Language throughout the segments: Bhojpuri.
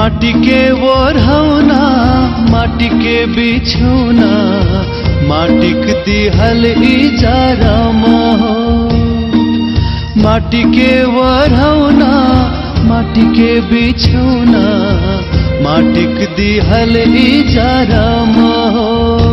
माटी के ओढ़ौना माटी के बिछौना माटिक दिहल इजारा हो माटी के ओढ़ौना माटी के बिछौना माटिक दिहल इजारा हो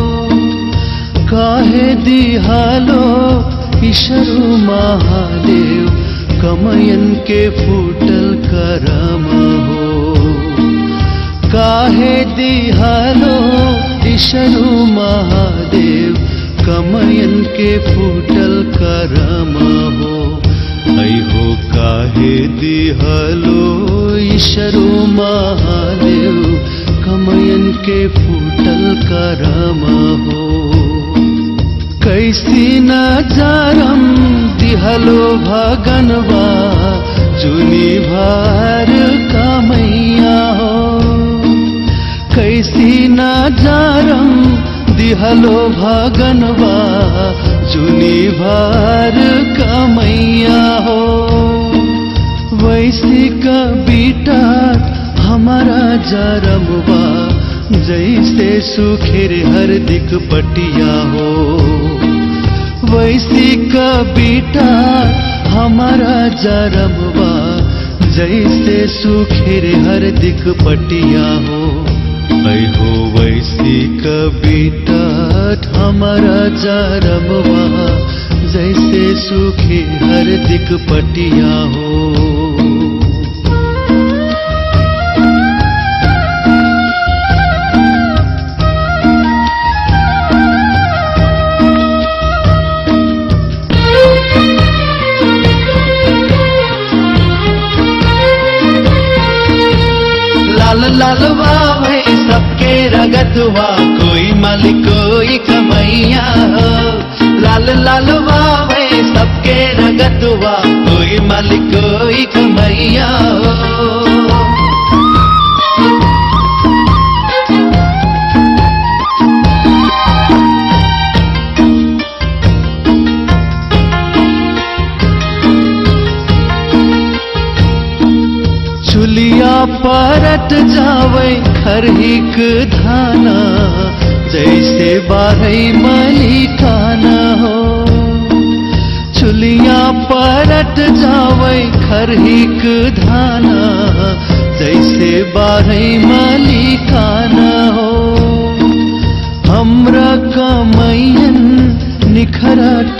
काहे दिहालो ईश्वरु महादेव कमयन के फूटल करम हो काहे दिहालो ईश्वरु महादेव कमयन के फूटल करम हो ऐहो काहे दिहलो ईश्वरु महादेव कमयन के फूटल करम हो कैसी नजारम दिहलो भगनवा जुनी भार कामैया हो कैसी नजारम दिहलो भगनवा जुनी भार कामैया हो वैसी का बीटा हमारा जरमवा जैसे सुखेर हर दिक पटिया हो वैसी का बीटा हमारा जरमवा जैसे सुखेर हर दिक पटिया हो ऐ हो वैसी का बीटा हमारा जरमवा जैसे सुखे हर दिक पटिया हो लाल लाल वावे सबके रगतवा कोई मालिक कोई कमैया हो लाल लाल वावे सबके रगतवा कोई मालिक कोई कमैया हो चुलिया परट जावे खरहिक धाना जैसे बारही मलिकाना हो चुलिया परट जावे खरहिक धाना जैसे बारही मलिकाना हो हमरा कमैयन निखरट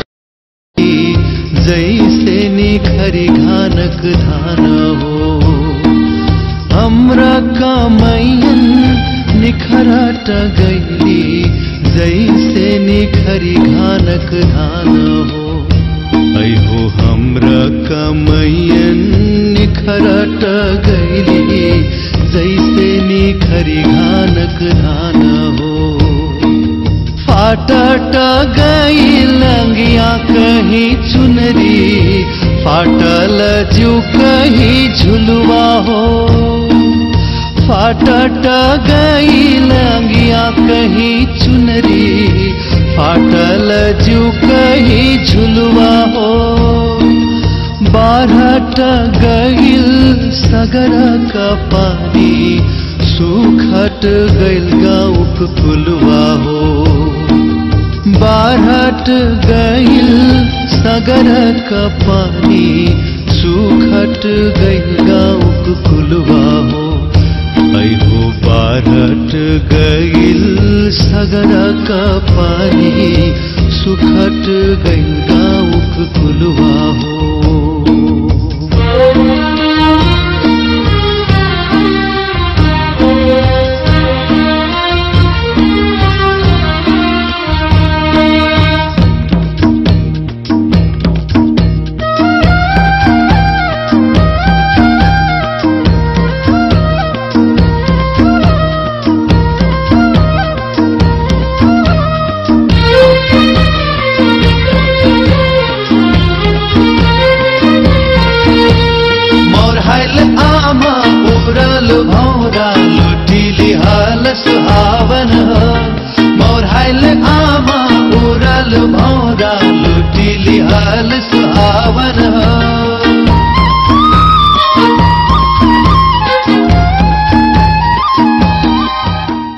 जैसे निखरी घानक धान हो हमरा कमैयन निखरट गैली जैसे निखरी घानक धान हो ऐहो हमरा कमैयन निखरट गैली जैसे निखरी घानक धान हो फाटट गई लंगिया कहीं चुनरी फाटल जू कहीं झुलवा हो फाटट गई लंगिया कहीं चुनरी फाटल जू कहीं झुलवा हो बारहट गईल सगर का पानी सुखट गईल गाँव फुलवा हो बारहट गईल सगर का पानी सुखट गईल गाँव फुलवा हो ऐहो बारहट गईल सगर का पानी सुखट गईल गाँव फुलवा हो मोर हल आमा उड़ल भौरा लुटिली हाल सुहावन हो मोर हल आमा उड़ल भौरा लुटिली हाल सुहावन